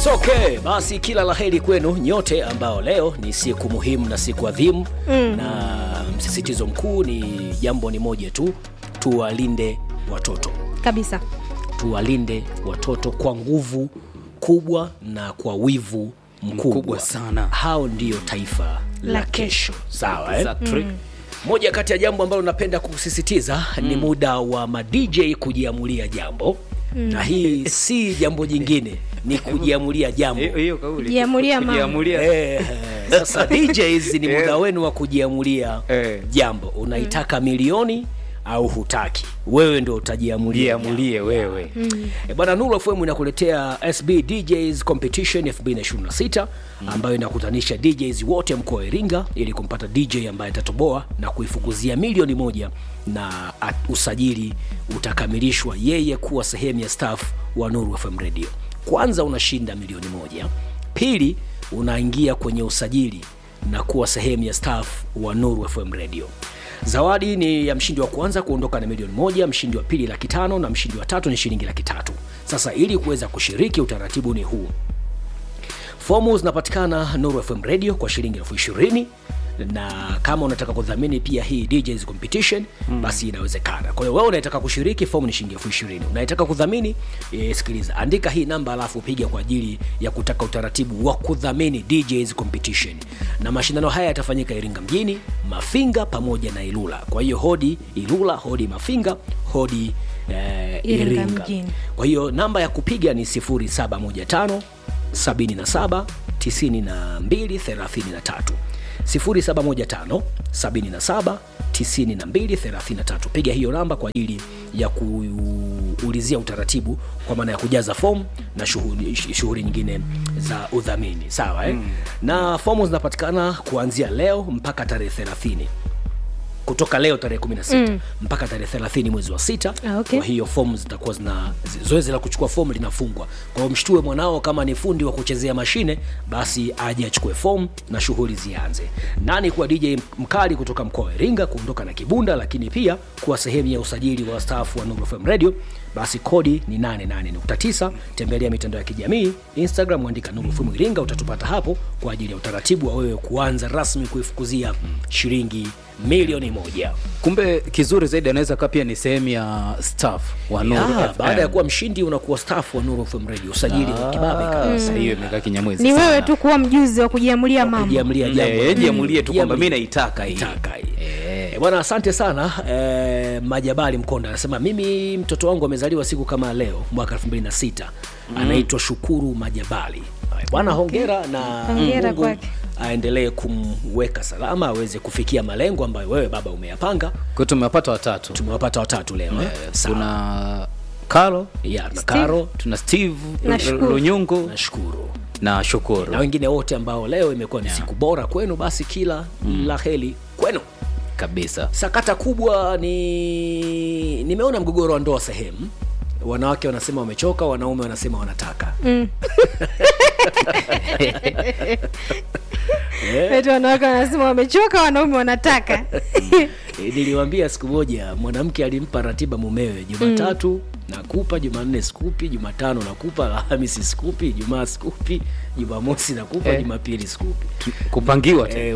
It's okay. Basi kila laheri kwenu nyote ambao leo ni siku muhimu na siku adhimu mm. na msisitizo mkuu ni jambo ni moja tu, tuwalinde watoto, kabisa tuwalinde watoto kwa nguvu kubwa na kwa wivu mkubwa, Mkubwa sana. Hao ndiyo taifa la La kesho, sawa eh? Exactly. Moja kati ya jambo ambalo napenda kusisitiza ni muda wa ma DJ kujiamulia jambo na hii si jambo jingine, ni kujiamulia jambo. Hiyo- hiyo kauli. Jiamulia mambo. Kujiamulia. Eh, sasa DJs ni muda Eh. wenu wa kujiamulia Eh. jambo. Unaitaka milioni au hutaki, wewe ndo utajiamulia jambo. Jiamulie wewe. E bwana, Nuru FM inakuletea SB DJs Competition 2026 ambayo inakutanisha DJs wote mkoa wa Iringa ili kumpata DJ ambaye atatoboa na kuifukuzia milioni moja na at- usajili utakamilishwa yeye kuwa sehemu ya staff wa Nuru FM Radio. Kwanza unashinda milioni moja, pili unaingia kwenye usajili na kuwa sehemu ya staff wa Nuru FM Radio. Zawadi ni ya mshindi wa kwanza kuondoka na milioni moja, mshindi wa pili laki tano na mshindi wa tatu ni shilingi laki tatu. Sasa ili kuweza kushiriki, utaratibu ni huu. Fomu zinapatikana Nuru FM Radio kwa shilingi elfu ishirini na kama unataka kudhamini pia hii DJs competition mm. basi inawezekana. Kwa hiyo wewe unayetaka kushiriki, fomu ni shilingi elfu ishirini. Unayetaka kudhamini e, sikiliza, andika hii namba alafu piga kwa ajili ya kutaka utaratibu wa kudhamini DJs competition, na mashindano haya yatafanyika Iringa mjini, Mafinga pamoja na Ilula. Kwa hiyo hodi Ilula, hodi Mafinga, hodi eh, Iringa Iringa. mjini. Kwa hiyo namba ya kupiga ni 0715 77 92 33 0715 77 92 33. Piga hiyo namba kwa ajili ya kuulizia utaratibu kwa maana ya kujaza fomu na shughuli shughuli nyingine za udhamini sawa eh? na fomu zinapatikana kuanzia leo mpaka tarehe 30 kutoka leo tarehe 16 mm. mpaka tarehe 30 mwezi wa sita Ah, okay. kwa hiyo fomu zitakuwa zina zi- zoezi la kuchukua fomu linafungwa kwa hiyo mshtue mwanao kama ni fundi wa kuchezea mashine basi aje achukue fomu na shughuli zianze nani kuwa dj mkali kutoka mkoa wa iringa kuondoka na kibunda lakini pia kuwa sehemu ya usajili wa staafu wa Nuru FM radio basi kodi ni 88.9 tembelea mitandao ya kijamii instagram andika Nuru FM iringa utatupata hapo kwa ajili ya utaratibu wa wewe kuanza rasmi kuifukuzia shilingi milioni moja Kumbe kizuri zaidi anaweza kaa pia ni sehemu ya staff wa Nuru Ah, FM. baada ya kuwa mshindi unakuwa staff wa Nuru FM Radio, usajili wa kibabe Ah, kabisa. sasa hiyo imekaa kinyamwezi ni sana. wewe tu kuwa mjuzi wa kujiamulia mambo Kujiamulia jambo. Eh, jiamulie tu kwamba Jiamulie. mimi naitaka hii. Naitaka hii. Eh, Bwana, asante sana eh, Majabali Mkonda anasema mimi mtoto wangu amezaliwa siku kama leo mwaka 2006 anaitwa Shukuru Majabali. Haya, Bwana, hongera na Hongera Mungu kwake. aendelee kumweka salama aweze kufikia malengo ambayo wewe baba umeyapanga. Kwa hiyo tumewapata watatu. Tumewapata watatu leo eh? Sawa. Kuna Karo, ya na Karo tuna Steve Na Shukuru. Lunyungu nashukuru na Shukuru. na wengine wote ambao leo imekuwa ni siku bora kwenu, basi kila la heri kwenu. kabisa. Sakata kubwa ni nimeona mgogoro wa ndoa sehemu, wanawake wanasema wamechoka, wanaume wanasema wanataka Eti wanawake wanasema wamechoka wanaume wanataka E, niliwaambia siku moja mwanamke alimpa ratiba mumewe, Jumatatu nakupa, Jumanne sikupi, Jumatano nakupa, Alhamisi sikupi, Ijumaa sikupi, Jumamosi nakupa, Eh. Jumapili sikupi. Kupangiwa tu. E,